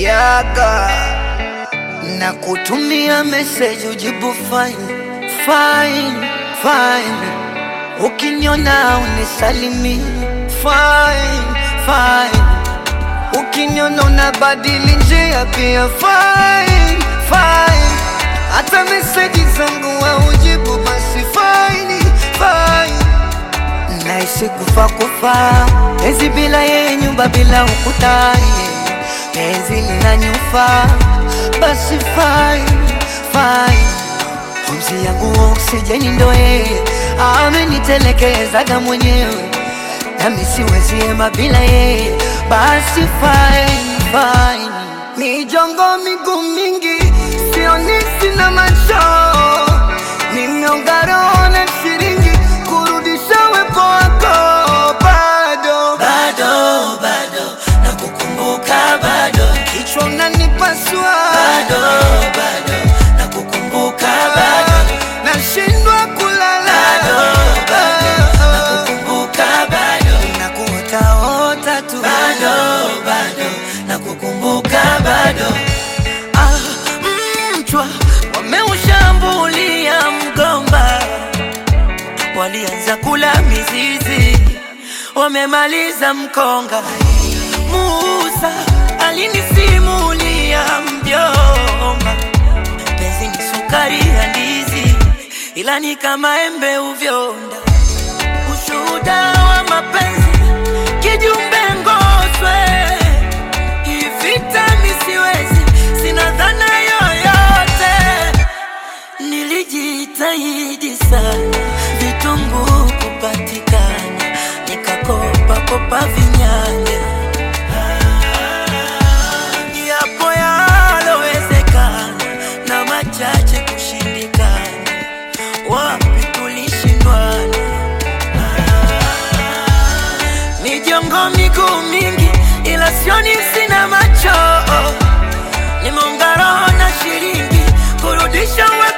yaga na kutumia message ujibu fine fine fine, ukiniona unisalimi fine fine, ukiniona unabadili njia pia fine fine, hata message zangu haujibu basi fine fine naishi kufa kufa, penzi bila yeye, nyumba bila ukuta, penzi linanyufa, basi fine fine, pumzi yangu oksijeni ndo yeye, amenitelekezaga mwenyewe, nami siwezi ema bila yeye, basi fine fine, mijongo miguu mingi, sioni sina macho, nimeonga roho na shilingi kurudisha wepo wako bado bado bado nakukumbuka bado kichwa unanipasua bado bado nakukumbuka bado nashindwa kulala bado bado nakukumbuka bado nakuotaota tu bado bado nakukumbuka bado Ah, mchwa wameushambulia mgomba, walianza kula mizizi wamemaliza mkonga Musa alinisimulia mjomba penzi ni sukari ya ndizi ila ni kama embe uvyonda ushuhuda wa mapenzi kijumbe ngoswe ivita misiwezi sina dhana yoyote nilijitahidi sana vitunguu kupatikana nikakopa kopa vinyanya yapo yalowezekana na machache kushindikana wapi tulishindwana mijongo miguu mingi ila sioni sina macho nimeunga roho na shilingi kurudisha uwe